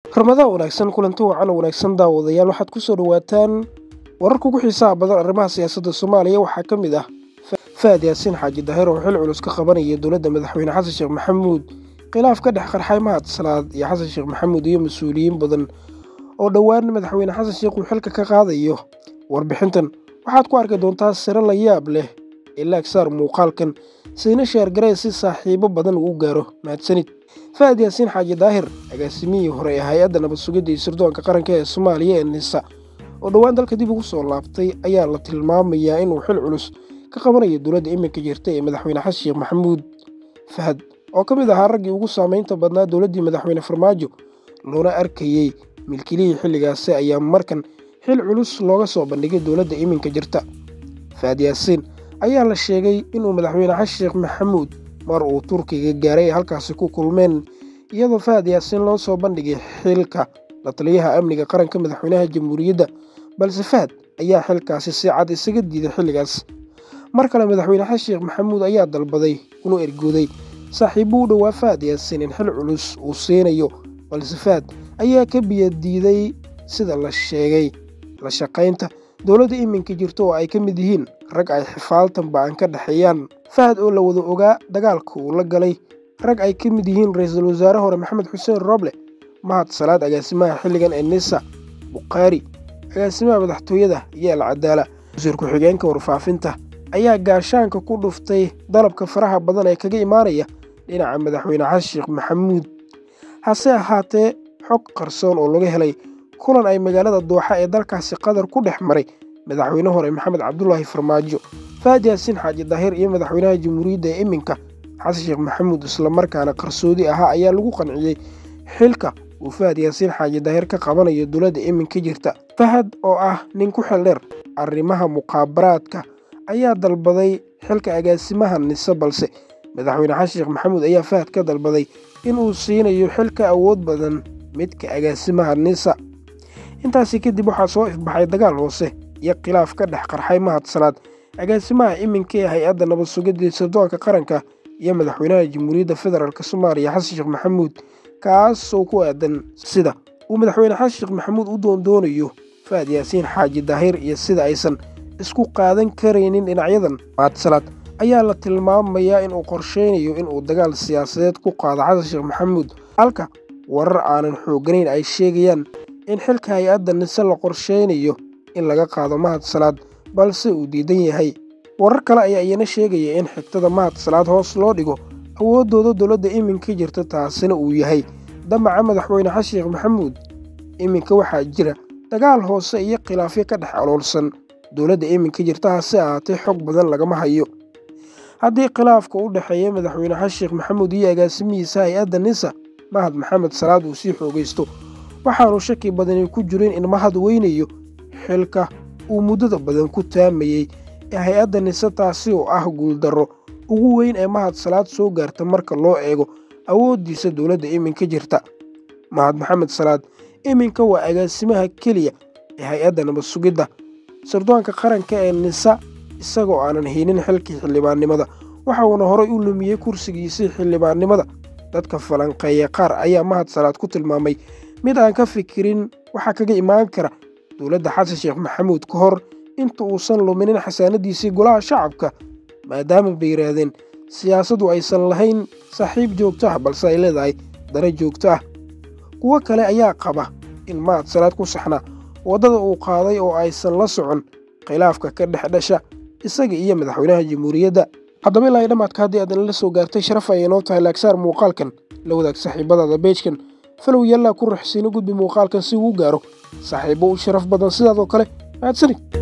ramadaan wanaagsan kulanti wacan wanaagsan daawadayaal waxaad ku soo dhowaataan wararka ugu xiisaha badan arrimaha siyaasadda soomaaliya waxaa ka mid ah faad yaasiin xaaji daahir oo xil culus ka qabanaya dowladda madaxweyne xasan sheekh maxamuud khilaaf ka dhex qarxay mahad salaad iyo xasan sheekh maxamuud iyo mas-uuliyiin badan oo dhowaan madaxweyne xasan sheekh uu xilka ka qaadayo warbixintan waxaad ku arki doontaa siro la yaab leh ee laagsaar muuqaalkan siina sheergaree si saaxiibo badan uu gaaro mahadsanid faad yaasiin xaaji daahir agaasimihii hore ee hay-adda nabad sugidda iyo sirdoonka qaranka ee soomaaliya ee nisa oo dhowaan dalka dib ugu soo laabtay ayaa la tilmaamayaa inuu xil culus ka qabanayo dowladda iminka jirta ee madaxweyne xasan sheekh maxamuud fahad oo ka mid ahaa raggii ugu saamaynta badnaa dowladdii madaxweyne farmaajo loona arkayey milkilihii xilligaasi ayaa markan xil culus looga soo bandhigay dowladda iminka jirta fahad yaasiin ayaa la sheegay inuu madaxweyne xasan sheekh maxamuud mar uu turkiga gaaray ay halkaasi ku kulmeen iyadoo fahad yaasiin loo soo bandhigay xilka la taliyaha amniga qaranka madaxweynaha jamhuuriyadda balse fahad ayaa xilkaasi si cad isaga diiday xilligaas mar kale madaxweyne xasan sheekh maxamuud ayaa dalbaday inuu ergooday saaxiibbuu u dhowaa fahad yaasiin in xil culus uu siinayo balse fahad ayaa ka biyadiiday sida la sheegay la shaqaynta dowladda iminka jirta oo ay ka mid yihiin rag ay xifaaltan ba-an ka dhexeeyaan fahad oo la wada ogaa dagaalka uu la galay rag ay ka mid yihiin ra-iisul wasaare hore maxamed xuseen roble mahad salaad agaasimaha xilligan ee nisa bukhaari agaasimaha madaxtooyada iyo alcadaala wasiir ku-xigeenka warfaafinta ayaa gaashaanka ku dhuftay dalabka faraha badan ee kaga imaanaya dhinaca madaxweyne xasan sheekh maxamuud hase ahaatee xog qarsoon oo laga helay kulan ay magaalada dooxa ee dalkaasi qatar ku dhex maray madaxweyne hore maxamed cabdulaahi farmaajo faad yaasiin xaaji daahir iyo madaxweynaha jamhuuriyadda ee iminka xasan sheekh maxamuud islamarkaana qarsoodi ahaa ayaa lagu qanciyey xilka uu fahad yaasiin xaaji daahir ka qabanayo dowladda iminka jirta fahad oo ah nin ku xildheer arrimaha muqaabaraadka ayaa dalbaday xilka agaasimaha nise balse madaxweyne xasan sheekh maxamuud ayaa fahad ka dalbaday inuu siinayo xilka awood badan midka agaasimaha nisa intaasi kadib waxaa soo ifbaxay dagaal hoose iyo khilaaf ka dhex qarxay mahad salaad agaasimaha iminka ee hay-adda nabad sugidda sirdoonka qaranka iyo madaxweynaha jamhuuriyadda federaalk soomaaliya xasan sheekh maxamuud kaasoo ku aadan sida uu madaxweyne xasan sheekh maxamuud u doondoonayo fahad yaasiin xaaji daahir iyo sida aysan isku qaadan karaynin dhinacyadan mahad salaad ayaa la tilmaamayaa inuu qorsheynayo inuu dagaal siyaasadeed ku qaado xasan sheekh maxamuud halka warar aanan xooganayn ay sheegayaan in xilka hay-adda nise la qorsheynayo in laga qaado mahad salaad balse uu diidan yahay warar kale ayaa iyana sheegaya in xigtada mahad salaad hoos loo dhigo awooddooda dowladda iminka jirta taasina uu yahay damaca madaxweyne xasan sheekh maxamuud iminka waxaa jira dagaal hoose iyo khilaafyo ka dhex aloolsan dowladda iminka jirta hase ahaatee xog badan lagama hayo haddii khilaafka u dhexeeya madaxweyne xasan sheekh maxamuud iyo agaasimihiisa hay-adda nisa mahad maxamed salaad uu sii xoogaysto waxaanu shaki badani ku jirin in mahad weynayo xilka uu muddada badan ku taamayey ee hay-adda nise taasi oo ah guuldarro ugu weyn ee mahad salaad soo gaarta marka loo eego awooddiisa dowladda iminka jirta mahad maxamed salaad iminka waa agaasimaha keliya ee hay-adda nabad sugidda sirdoonka qaranka ee nisa isagoo aanan haynin xilkii xildhibaannimada waxauna horay u lumiyey kursigiisii xildhibaannimada dadka falanqeeya qaar ayaa mahad salaad ku tilmaamay mid aan ka fikirin waxaa kaga imaan kara dowladda xasan sheekh maxamuud ka hor inta uusan luminin xasaanadiisii golaha shacabka maadaama bay yidhaahdeen siyaasaddu aysan lahayn saaxiib joogto ah balse ay leedahay dare joogto ah kuwo kale ayaa qaba in mahad salaad ku saxna waddada uu qaaday oo aysan la socon khilaafka ka dhex dhasha isaga iyo madaxweynaha jamhuuriyadda haddaba ilaa dhammaadka haddii aadan la soo gaartay sharaf ayay noo tahay laagsaar muuqaalkan la wadaag saaxiibadaada beejkan falow yallaa ku raxsiino gudbi muuqaalkan si uu gaaro saaxiibbo u sharaf badan sidaadoo kale mahadsanid